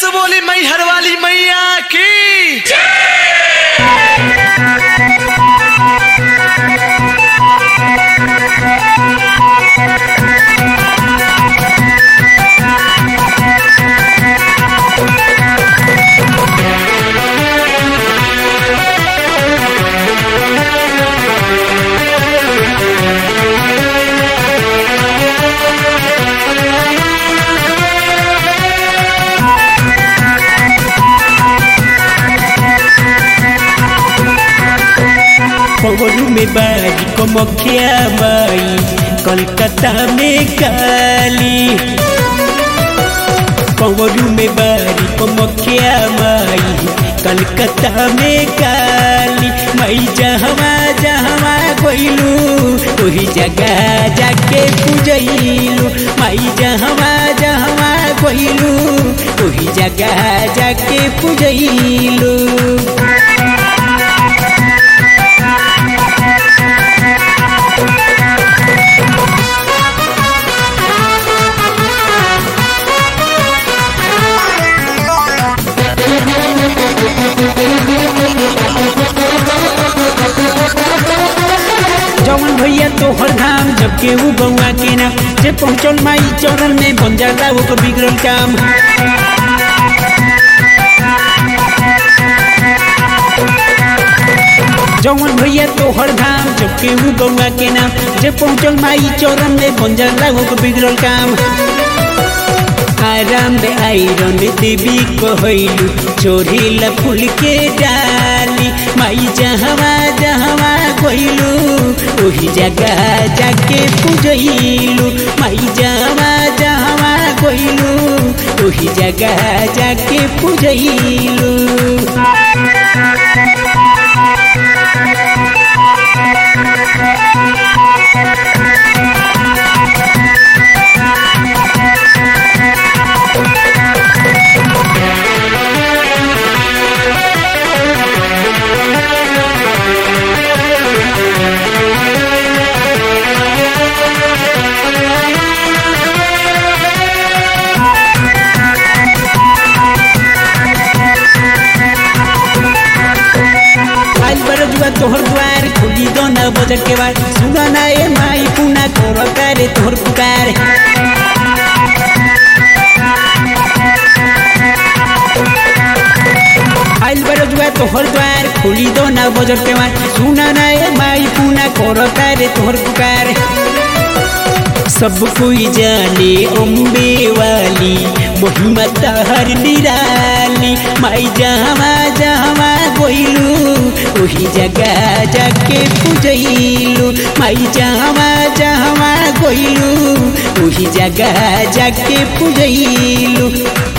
से बोली मैहर वाली मैया की पवरू में बारी को मखिया माई कोलकाता में काली पवरू में बारी को मखिया माई कलकत्ता में काली माई जहवा जहवा गइलू वही जगह जाके पूजैलू माई जहवा जहवा गइलू वही जगह जाके पूजैलू जवन भैया तोहर धाम जब के ऊ बउआ के नाम जे पहुँचल माई चरण में बन जाला ओकर बिगड़ल काम जवन भैया तोहर धाम जब के ऊ बउआ के नाम जे पहुँचल माई चरण में बन जाला ओकर बिगड़ल काम आराम दे आयरन देवी कहलू चोरीला फूल के डाली माई जहवा जहवा कहलू वही जगह जाके पूजलू माई जहवा जहवा कहलू वही जगह जाके पूजलू आज बड़ जुआ तोहर द्वार खुली दो न बजट के बाद सुना ना ए माई पुना तोहर करे तोहर पुकार आइल बड़ जुआ तोहर द्वार खुली दो न बजट के बाद सुना ना ए माई पुना कर करे तोहर पुकार सब कोई जाने अम्बे वाली महिमा तहर निराली माई जहवा जहवा गइलू वही जगह जाके पूजैलू माई जहवा जहवा गइलू वही जगह जाके पूजैलू